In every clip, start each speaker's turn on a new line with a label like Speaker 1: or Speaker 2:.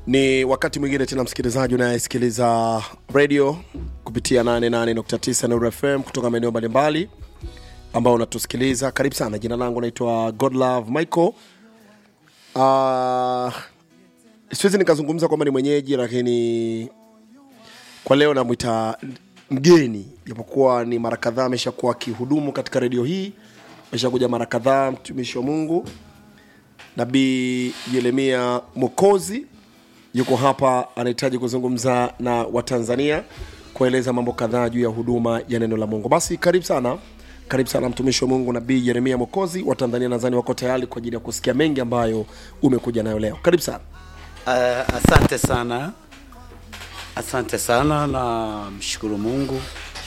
Speaker 1: Ni wakati mwingine tena, msikilizaji unayesikiliza radio kupitia 88.9 Nuru FM kutoka maeneo mbalimbali ambao unatusikiliza, karibu sana. Jina langu naitwa Godlove Michael. Uh, siwezi nikazungumza kwamba ni mwenyeji, lakini kwa leo namwita mgeni, japokuwa ni mara kadhaa ameshakuwa akihudumu katika redio hii, ameshakuja mara kadhaa, mtumishi wa Mungu Nabii Yeremia Mokozi yuko hapa, anahitaji kuzungumza na Watanzania kueleza mambo kadhaa juu ya huduma ya neno la Mungu. Basi karibu sana, karibu sana mtumishi wa Mungu Nabii Yeremia Mokozi. Watanzania nadhani wako tayari kwa ajili ya kusikia mengi ambayo umekuja nayo leo. Karibu sana.
Speaker 2: Uh, asante sana, asante sana na mshukuru Mungu,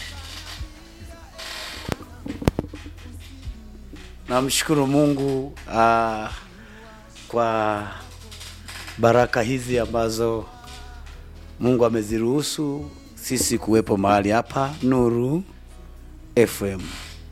Speaker 2: namshukuru Mungu uh, kwa baraka hizi ambazo Mungu ameziruhusu sisi kuwepo mahali hapa Nuru FM.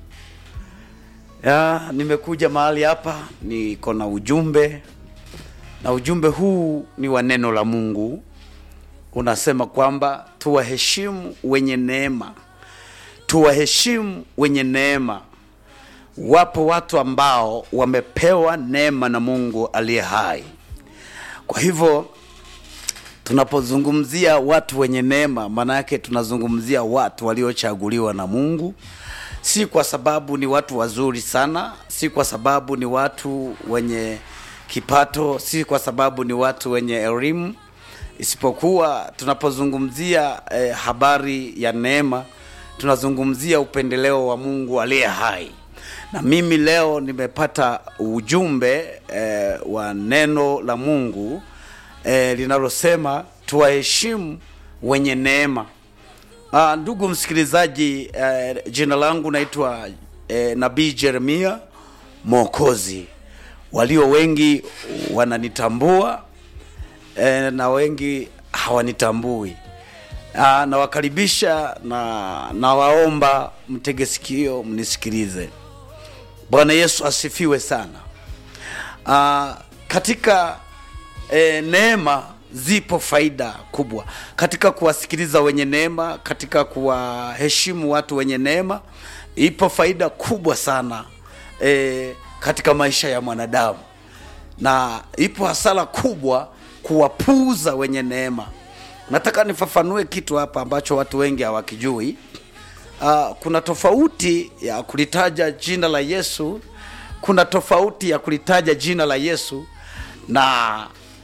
Speaker 2: Ya, nimekuja mahali hapa niko na ujumbe na ujumbe huu ni wa neno la Mungu, unasema kwamba tuwaheshimu wenye neema, tuwaheshimu wenye neema. Wapo watu ambao wamepewa neema na Mungu aliye hai. Kwa hivyo tunapozungumzia watu wenye neema, maana yake tunazungumzia watu waliochaguliwa na Mungu, si kwa sababu ni watu wazuri sana, si kwa sababu ni watu wenye kipato, si kwa sababu ni watu wenye elimu, isipokuwa tunapozungumzia eh, habari ya neema, tunazungumzia upendeleo wa Mungu aliye hai. Na mimi leo nimepata ujumbe eh, wa neno la Mungu eh, linalosema tuwaheshimu wenye neema. Ah, ndugu msikilizaji, eh, jina langu naitwa eh, Nabii Jeremia Mwokozi. Walio wengi wananitambua eh, na wengi hawanitambui. Ah, nawakaribisha na nawaomba mtege sikio mnisikilize. Bwana Yesu asifiwe sana. Ah, katika e, neema zipo faida kubwa katika kuwasikiliza wenye neema, katika kuwaheshimu watu wenye neema, ipo faida kubwa sana e, katika maisha ya mwanadamu, na ipo hasara kubwa kuwapuuza wenye neema. Nataka nifafanue kitu hapa ambacho watu wengi hawakijui. Uh, kuna tofauti ya kulitaja jina la Yesu, kuna tofauti ya kulitaja jina la Yesu na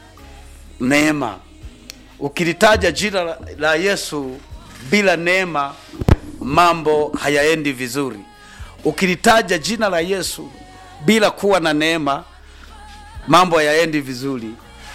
Speaker 2: neema. Ukilitaja jina la- la Yesu bila neema, mambo hayaendi vizuri. Ukilitaja jina la Yesu bila kuwa na neema, mambo hayaendi vizuri.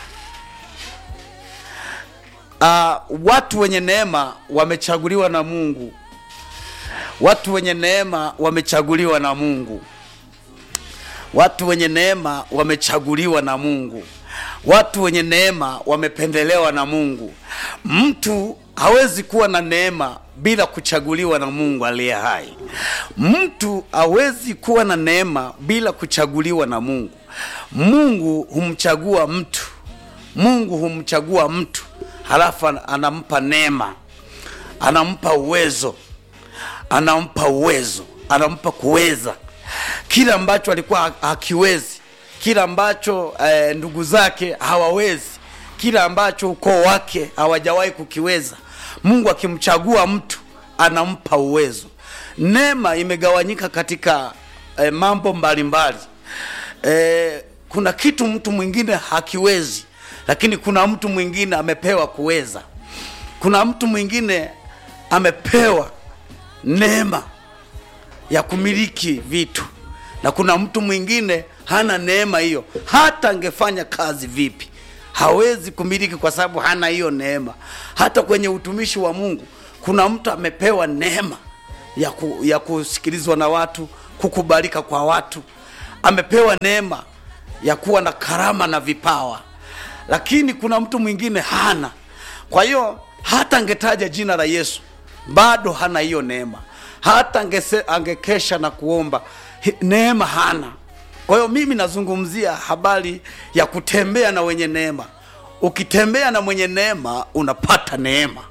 Speaker 2: Uh, watu wenye neema wamechaguliwa na Mungu. Watu wenye neema wamechaguliwa na Mungu. Watu wenye neema wamechaguliwa na Mungu. Watu wenye neema wamependelewa na Mungu. Mtu hawezi kuwa na neema bila kuchaguliwa na Mungu aliye hai. Mtu hawezi kuwa na neema bila kuchaguliwa na Mungu. Mungu humchagua mtu. Mungu humchagua mtu, halafu an- anampa neema, anampa uwezo anampa uwezo, anampa kuweza kile ambacho alikuwa ha- hakiwezi, kile ambacho eh, ndugu zake hawawezi, kile ambacho ukoo wake hawajawahi kukiweza. Mungu akimchagua mtu anampa uwezo. Neema imegawanyika katika eh, mambo mbalimbali eh, kuna kitu mtu mwingine hakiwezi, lakini kuna mtu mwingine amepewa kuweza. Kuna mtu mwingine amepewa neema ya kumiliki vitu na kuna mtu mwingine hana neema hiyo, hata angefanya kazi vipi hawezi kumiliki kwa sababu hana hiyo neema. Hata kwenye utumishi wa Mungu kuna mtu amepewa neema ya, ku, ya kusikilizwa na watu, kukubalika kwa watu, amepewa neema ya kuwa na karama na vipawa, lakini kuna mtu mwingine hana. Kwa hiyo hata angetaja jina la Yesu bado hana hiyo neema, hata angese, angekesha na kuomba hi- neema hana. Kwa hiyo mimi nazungumzia habari ya kutembea na wenye neema. ukitembea na mwenye neema unapata neema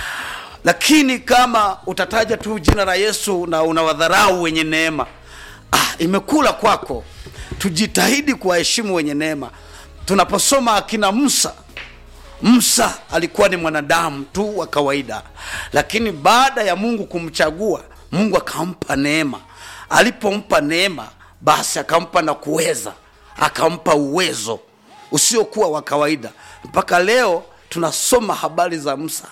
Speaker 2: lakini kama utataja tu jina la yesu na unawadharau wenye neema ah, imekula kwako tujitahidi kuwaheshimu wenye neema tunaposoma akina musa musa alikuwa ni mwanadamu tu wa kawaida lakini baada ya mungu kumchagua mungu akampa neema alipompa neema basi akampa na kuweza akampa uwezo usiokuwa wa kawaida mpaka leo tunasoma habari za musa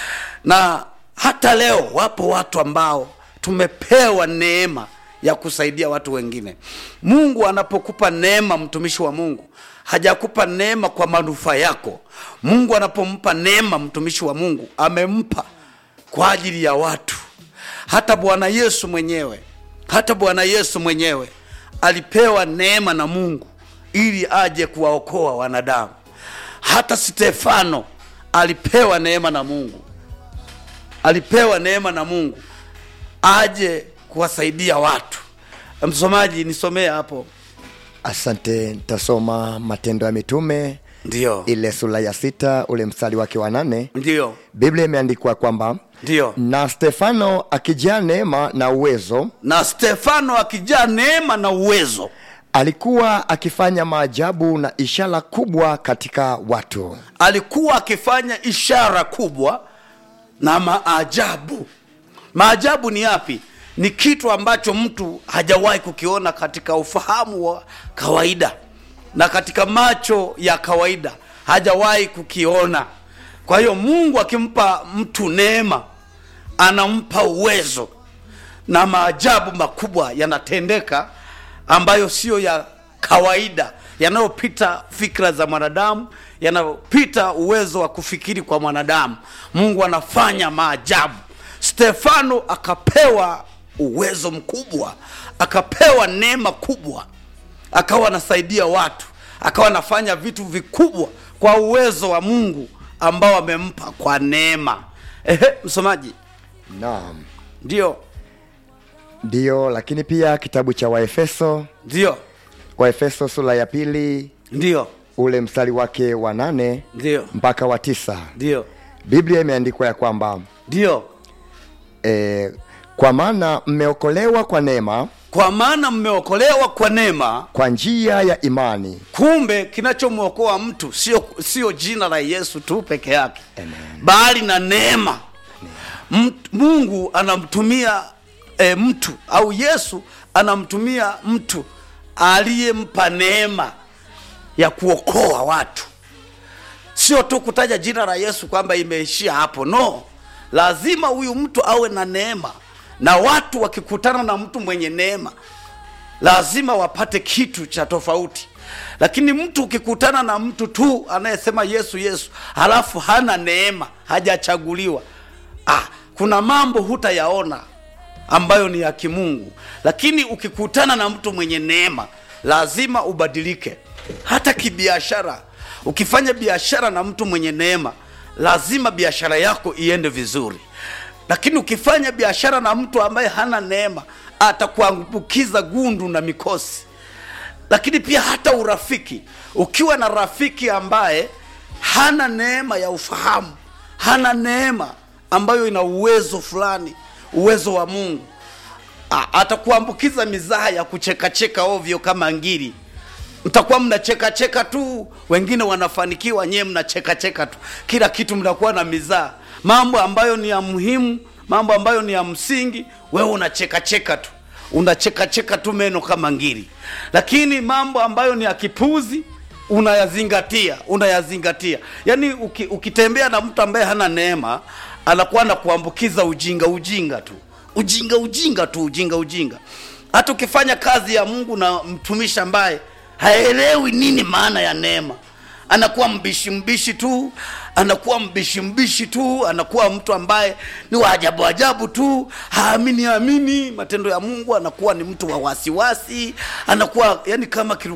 Speaker 2: na hata leo wapo watu ambao tumepewa neema ya kusaidia watu wengine mungu anapokupa neema mtumishi wa mungu hajakupa neema kwa manufaa yako mungu anapompa neema mtumishi wa mungu amempa kwa ajili ya watu hata bwana yesu mwenyewe hata bwana yesu mwenyewe alipewa neema na mungu ili aje kuwaokoa wanadamu hata stefano alipewa neema na mungu alipewa neema na mungu aje kuwasaidia watu msomaji nisomee hapo
Speaker 3: asante nitasoma matendo ya mitume
Speaker 2: ndio
Speaker 3: ile sura ya sita ule mstari wake wa nane
Speaker 2: ndio
Speaker 3: biblia imeandikwa kwamba
Speaker 2: ndio
Speaker 3: na stefano akijaa neema na uwezo
Speaker 2: na stefano akijaa neema na uwezo
Speaker 3: alikuwa akifanya maajabu na ishara kubwa katika watu
Speaker 2: alikuwa akifanya ishara kubwa na maajabu maajabu ni yapi ni kitu ambacho mtu hajawahi kukiona katika ufahamu wa kawaida na katika macho ya kawaida hajawahi kukiona kwa hiyo mungu akimpa mtu neema anampa uwezo na maajabu makubwa yanatendeka ambayo siyo ya kawaida yanayopita fikra za mwanadamu yanayopita uwezo wa kufikiri kwa mwanadamu mungu anafanya maajabu stefano akapewa uwezo mkubwa akapewa neema kubwa akawa anasaidia watu akawa anafanya vitu vikubwa kwa uwezo wa mungu ambao amempa kwa neema ehe msomaji
Speaker 3: naam
Speaker 2: ndio
Speaker 3: ndiyo lakini pia kitabu cha waefeso
Speaker 2: ndio
Speaker 3: waefeso sura ya pili
Speaker 2: ndio
Speaker 3: ule mstari wake wa nane
Speaker 2: ndio
Speaker 3: mpaka wa tisa
Speaker 2: ndio
Speaker 3: biblia imeandikwa ya kwamba
Speaker 2: ndio
Speaker 3: e, kwa maana mmeokolewa kwa neema
Speaker 2: kwa maana mmeokolewa kwa neema
Speaker 3: kwa njia ya imani
Speaker 2: kumbe kinachomwokoa mtu sio sio jina la yesu tu peke yake bali na neema Mt- mungu anamtumia e, mtu au yesu anamtumia mtu aliyempa neema ya kuokoa watu sio tu kutaja jina la yesu kwamba imeishia hapo no lazima huyu mtu awe na neema na watu wakikutana na mtu mwenye neema lazima wapate kitu cha tofauti lakini mtu ukikutana na mtu tu anayesema yesu yesu halafu hana neema hajachaguliwa ah, kuna mambo hutayaona ambayo ni ya kimungu lakini ukikutana na mtu mwenye neema lazima ubadilike hata kibiashara ukifanya biashara na mtu mwenye neema lazima biashara yako iende vizuri lakini ukifanya biashara na mtu ambaye hana neema atakuambukiza gundu na mikosi lakini pia hata urafiki ukiwa na rafiki ambaye hana neema ya ufahamu hana neema ambayo ina uwezo fulani uwezo wa mungu A- atakuambukiza mizaha ya kuchekacheka ovyo kama ngiri mtakuwa mnachekacheka tu wengine wanafanikiwa nyewe mnachekacheka tu kila kitu mnakuwa na mizaa mambo ambayo ni ya muhimu mambo ambayo ni ya msingi wewe unachekacheka tu unachekacheka tu meno kama ngiri lakini mambo ambayo ni ya kipuzi unayazingatia unayazingatia yaani uki, ukitembea na mtu ambaye hana neema anakuwa na kuambukiza ujinga ujinga tu ujinga ujinga tu ujinga ujinga hata ukifanya kazi ya mungu na mtumishi ambaye haelewi nini maana ya neema anakuwa mbishi mbishi tu anakuwa mbishi mbishi tu anakuwa mtu ambaye ni wa ajabu ajabu tu haamini amini matendo ya mungu anakuwa ni mtu wa wasiwasi anakuwa yani kama kiru